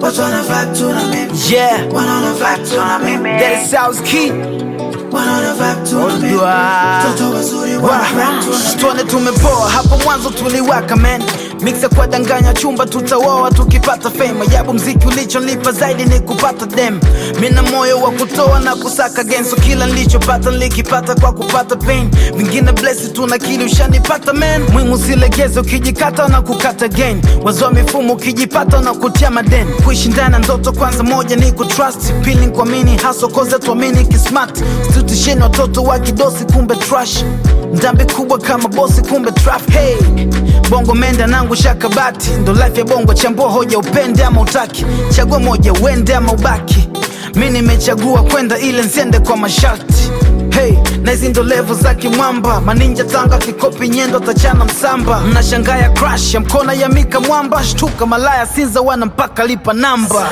watu wana vibe tu na mimi, Yeah, wanaona vibe tu na mimi, that is South Key. wanaona vibe tu na mimi, Odua. toto wazuri wana vibe tu na mimi. Tuone tumepoa hapo mwanzo tuliwaka man mixa kwa danganya chumba tutawoa tukipata fame ajabu mziki ulichonipa zaidi ni kupata dem mina moyo wa kutoa na kusaka genso kila nilichopata nilikipata kwa kupata pain vingine blesi tuna kili ushanipata man mwimu silegeze ukijikata na kukata gain wazoa mifumo ukijipata na kutia maden kuishi ndani ya ndoto kwanza moja ni kutrust pili kuamini haso koze tuamini kismart situtisheni watoto wa kidosi kumbe trash ndambi kubwa kama bosi kumbe trap hey bongo menda nangu shakabati ndo life ya bongo chambua hoja upende ama utaki chagua moja uende ama ubaki mi nimechagua kwenda ile nsiende kwa masharti hey na hizi ndo levo za kimwamba maninja tanga kikopi nyendo tachana msamba mnashangaya crash ya mkona ya mika mwamba shtuka malaya sinza wana mpaka lipa namba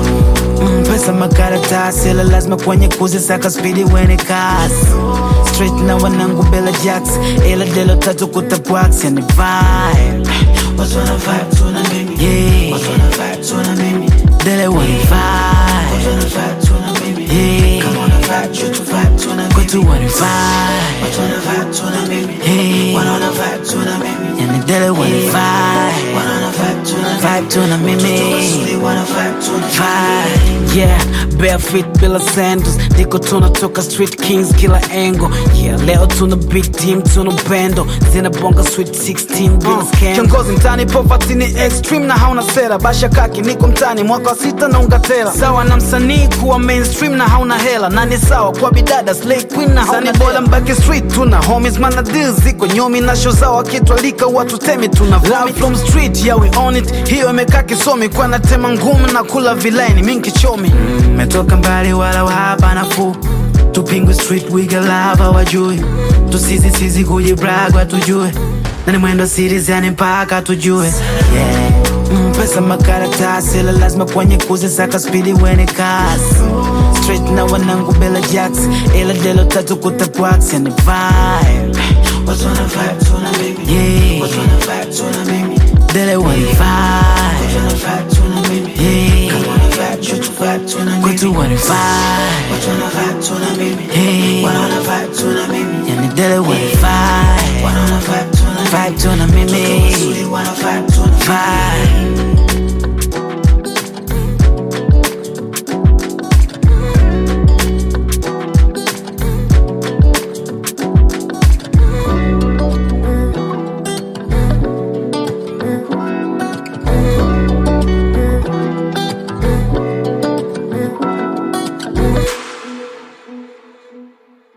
Mm, pesa makaratasi ila lazima kwenye kuzisaka spidi wene kasi straight na wanangu bela jacks ila delo tatu kutapwax yani vibe Watu wana vibe tu na mimi, yeah watu wana vibe tu na mimi, dele wana watu vibe wana vibe tu na mimi, yeah kama wana vibe tu tu vibe tu na mimi, kwetu wana vibe watu wana vibe tu na mimi, yeah wanaona vibe tu na mimi, yani dele wana vibe wanaona vibe tu na mimi, vibe tu na toto mimi wazuri wana vibe tu na mimi. vibe yeah barefoot bila sandals ndiko tunatoka street kings kila engo yeah leo tuna big team tuna upendo zinabonga sweet 16 bila scandal kiongozi mtani poverty ni extreme na hauna sera basha kaki niko mtani mwaka wa sita na ungatera sawa na msanii kuwa mainstream na hauna hela na ni sawa kwa bidada slay queen na hauna bora mbaki street tuna homies mana deals ziko nyomi na show zao akitwalika watu temi tuna love from street yeah we own it hiyo imekaa kisomi kwa natema ngumu na kula vilaini mingi chomi metoka mbali wala wahapa nafuu tupingwe street wiga lava wajui tusizisizi kujibragwa tujue nani mwendo series yani mpaka tujue yeah. Mm, pesa makaratasi ila lazima kwenye kuzisaka spidi wene kasi straight na wanangu bela jacks ila delo tatu kutapwax yani vibe Watu wana vibe tu na mimi, yeah watu wana vibe tu na mimi, dele wana vibe watu wana vibe tu na mimi, yeah kama wana vibe tu tu vibe tu na mimi, kwetu wana vibe watu wana vibe tu na mimi, yeah wanaona vibe tu na mimi, yani dele wana vibe wanaona vibe tu na mimi, vibe tu na mimi wazuri wana vibe tu na mimi. vibe